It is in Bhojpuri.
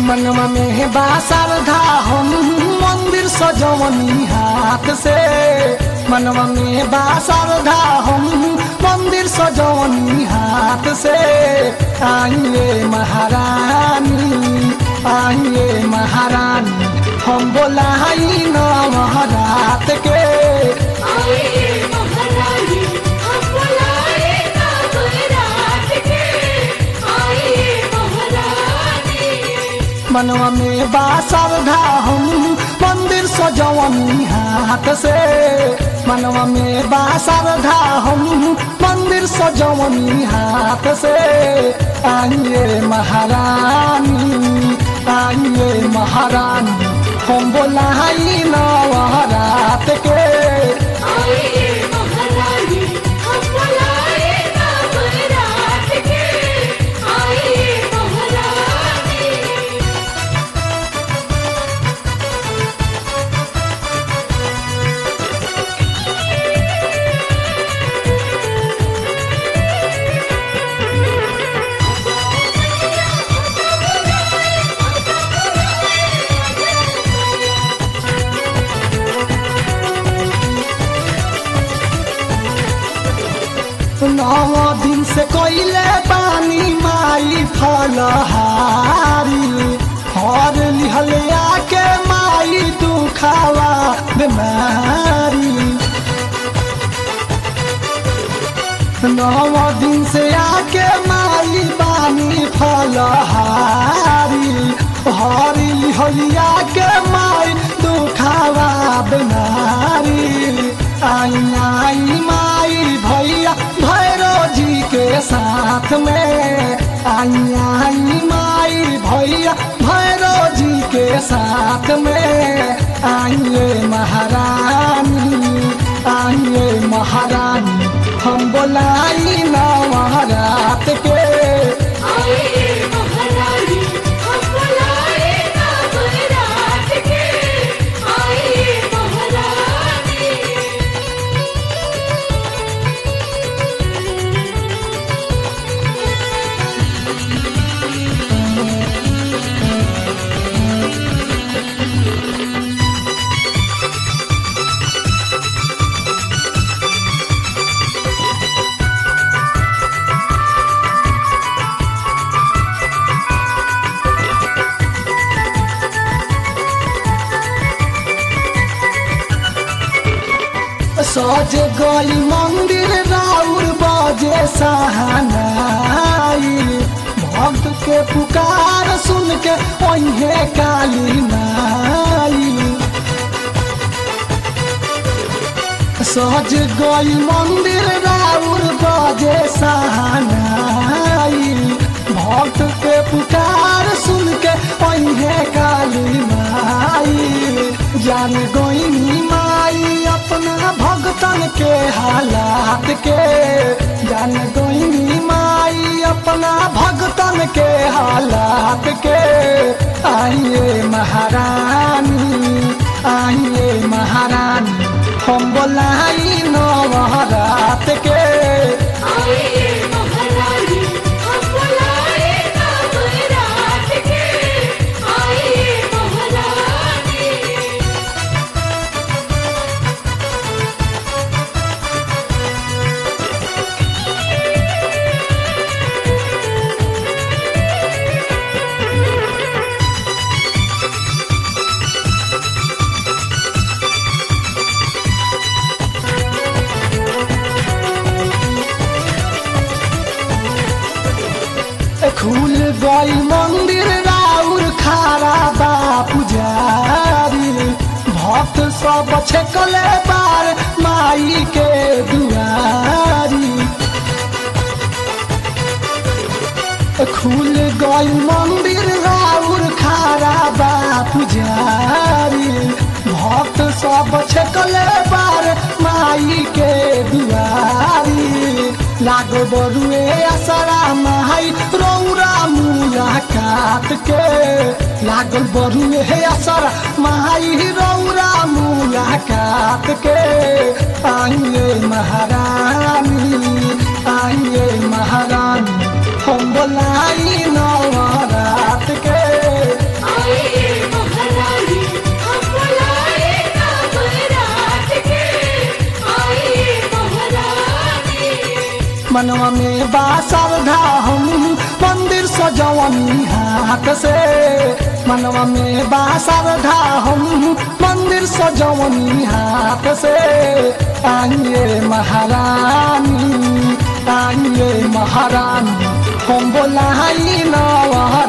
मनवा में बा श्रद्धा हम मंदिर सजवनी हाथ से मनवा में बा श्रद्धा हम मंदिर सजवनी हाथ से आइए महारानी आइए महारानी हम बोलाई नवरात के आइए महारानी हम बुलाए नवरात के आइए महारानी मनवा में बा श्रद्धा हम मंदिर सजवनी हाथ से मनवा में बा श्रद्धा हम मंदिर सजवनी हाथ से आइए महारानी आइए महारानी हम बोलाई नवरात के आइए महारानी हम बुलाए नवरात के आइए महारानी नौ दिन से कोइले पानी माई फलहारी हर लिहले आके माई दुखावा बीमारी नौ दिन से आके माई बानी फलहारी हर लिहलिया के माई दुखावा बीमारी आई आई माई भैया भैरो जी के साथ में आई आई माई भैया भैरो जी के साथ में आइए महारानी आइए महारानी हम बोलाई नवरात के आइए महारानी हम बुलाए नवरात के आइए महारानी सज गई मंदिर राउर बजे सहनाई भक्त के पुकार सुन के ओहे काली नाई सज गई मंदिर राउर बजे सहनाई भक्त के पुकार सुन के ओहे काली माई जान गई माई अपना भगतन के हालात के जान गई माई अपना भगतन के हालात के आइए महारानी आइए महारानी हम बोलाई नवरात के आइए महारानी हम बुलाए नवरात के आइए महारानी खुल गई मंदिर राउर खारा बा पुजारी भक्त सब छकले बार माई के दुआरी खुल गई मंदिर राउर खारा बा पुजारी भक्त सब छकले बार माई के दुआरी लागो बरुए असरा माई रौरा मुलाकात के लागल बरुए असरा माई रौरा मुलाकात के आइए महारानी आइए महारानी हम बोलाई नवरात के मनवा में बा श्रद्धा हम मंदिर सजवनी हाथ से मनवा में बा श्रद्धा हम मंदिर सजवनी हाथ से आइए महारानी आइए महारानी हम बोलाई नवा